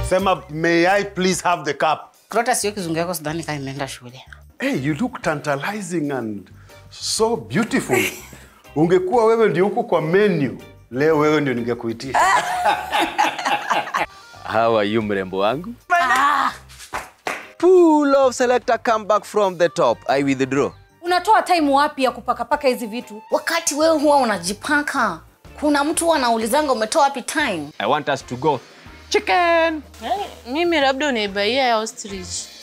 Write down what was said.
sema may i please have the cup Klota sio kizungu yako sidhani kama imeenda shule. hey, you look tantalizing and so beautiful ungekuwa wewe ndio huko kwa menu leo wewe ndio ningekuitisha How are you mrembo wangu? Pull off selector come back from the top. I withdraw. Unatoa time wapi ya kupakapaka hizi vitu? wakati wewe huwa unajipaka kuna mtu huwa anaulizanga umetoa wapi time I want us to go chicken. Mimi labda unaibaia ya ostrich.